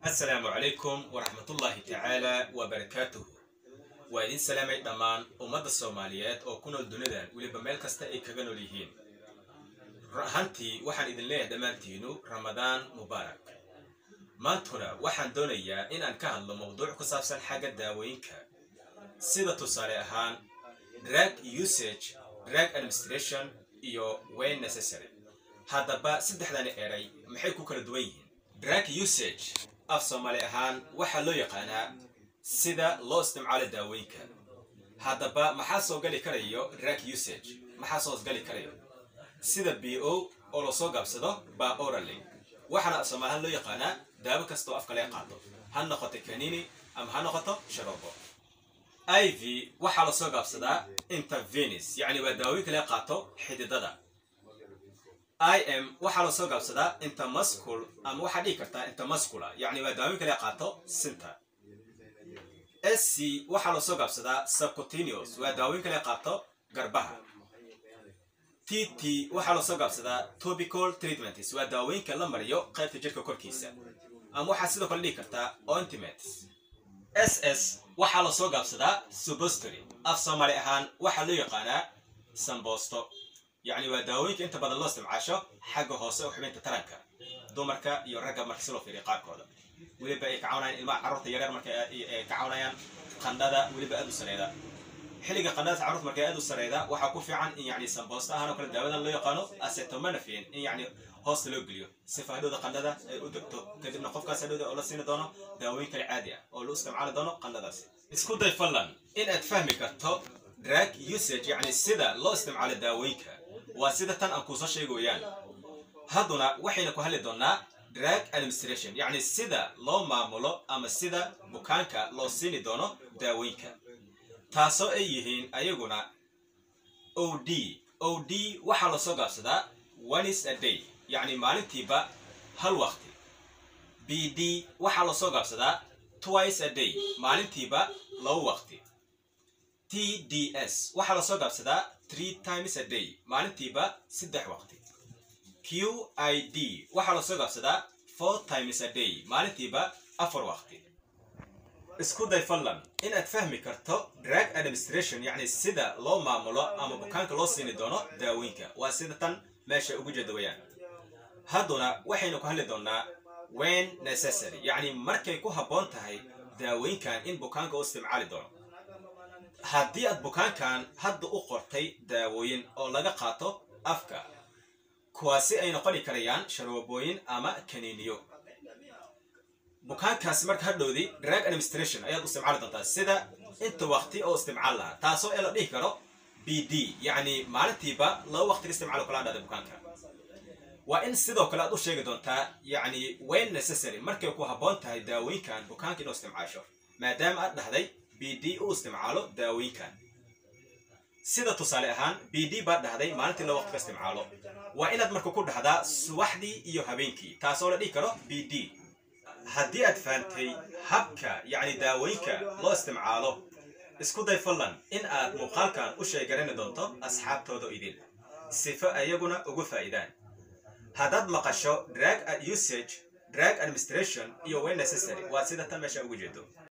asalaamu calaykum waraxmatullaahi tacaala wabarakaatuhu waa idin salaamay dhammaan ummadda soomaaliyeed oo ku nool dunidan weliba meel kasta ay kaga nool yihiin ahantii waxaan idin leeyahay dhammaantiinu ramadaan mubaarak maantuna waxaan doonayaa inaan ka hadlo mawduuc ku saabsan xagga daawooyinka sida tusaale ahaan drug usage drug administration iyo wayn necessary haddaba saddexdani eray maxay ku kala duwan yihiin drug usage af soomaali ahaan waxaa loo yaqaanaa sida loo isticmaalo daawooyinka haddaba maxaa soo gali karayo drug usage maxaa soo gali karayo sida b o oo lasoo gaabsado baa orally waxaana af soomaali ahaan loo yaqaanaa daawo kastoo afka laga qaato ha noqoto kanini ama ha noqoto sharoobo i v waxaa lasoo gaabsadaa intervenis yacni waa daawooyinka laga qaato xididada i m waxaa lasoo gaabsadaa intermuscul ama waxaa dhihi kartaa intermuscula yacni waa daawooyinka laga qaato sinta s c waxaa lasoo gaabsadaa subcutaneous waa daawooyinka laga qaato garbaha t t waxaa lasoo gaabsadaa topical treatments waa daawooyinka la mariyo qaybta jirka korkiisa ama waxaa sidoo kale dhihi kartaa ointments s s waxaa lasoo gaabsadaa subostory af soomaali ahaan waxaa loo yaqaanaa samboosto yacni waa daawooyinka inta badan loo isticmaasho xagga hoose oo xubinta taranka dumarka iyo ragga marka si loo fiiriyo qaarkooda weliba ay ka cawnayaan ilmaha carruurta yaryar marka ay ka cawnayaan qandhada weliba aad u sareeda xilliga qandhada carruurta marka aad u sareeda waxaa ku fiican in yacni samboosto ahaan oo kale daawadan loo yaqaano acetaminophen in yacni hoosta loo geliyo si faadhowda qandhada ay u degto kadibna qofkaas hadhowda oo la siini doono daawooyin kale caadi ah oo loo isticmaali doono qandhadaasi isku day fallan in aad fahmi karto drug usage yacni sida loo isticmaalo daawooyinka waa sida tan aan kuusoo sheega weyaan hadduna waxayna ku hadli doonaa drug administration yacni sida loo maamulo ama sida bukaanka loo siini doono daawooyinka taasoo ay yihiin ayaguna o d o d waxaa lasoo gaabsadaa onis a day yacni maalintiiba hal waqti b d waxaa lasoo gaabsadaa twice a day maalintiiba laba waqti t d s waxaa lasoo gaabsadaa three times a day maalintiiba saddex waqti q i d waxaa lasoo gaabsadaa four times a day maalintiiba afar waqti isku day fallan inaad fahmi karto drug administration yacni sida loo maamulo ama bukaanka loo siini doono daawooyinka waa sida tan meesha ugu jeeda wayaan hadduna waxaynu ku hadli doonaa wen necessary yacni markay ku habboon tahay daawooyinkan in bukaanka u isticmaali doono haddii aad bukaankan hadda u qortay daawooyin oo laga qaato afka kuwaasi ay noqoni karayaan sharoobooyin ama kaniiniyo bukaankaasi marka hadhowdii drug administration ayaad u isticmaali doontaa sida inta waqti oo isticmaal lahaa taasoo ee la dhihi karo b d yacni maalintiiba laba waqti ka isticmaalo kala dhahda bukaanka waa in sidoo kale aad u sheegi doontaa yacni wayn necessary markay ku habboon tahay daawooyinkan bukaanka inuu isticmaasho maadaama aad dhahday b d u isticmaalo daawooyinkan sida tusaale ahaan b d baad dhahday maalintii laba waqti ka isticmaalo waa inaad marka ku dhahdaa subaxdii iyo habeenkii taasoo la dhihi karo b d haddii aad fahantay habka yacni daawooyinka loo isticmaalo isku day fallan in aad muuqaalkan u sheegarani doonto asxaabtooda idin sifo ayaguna ugu faa'idaan haddaad maqasho drug usage drug administration iyo way necessary waa sida tan meesha ugu jeedo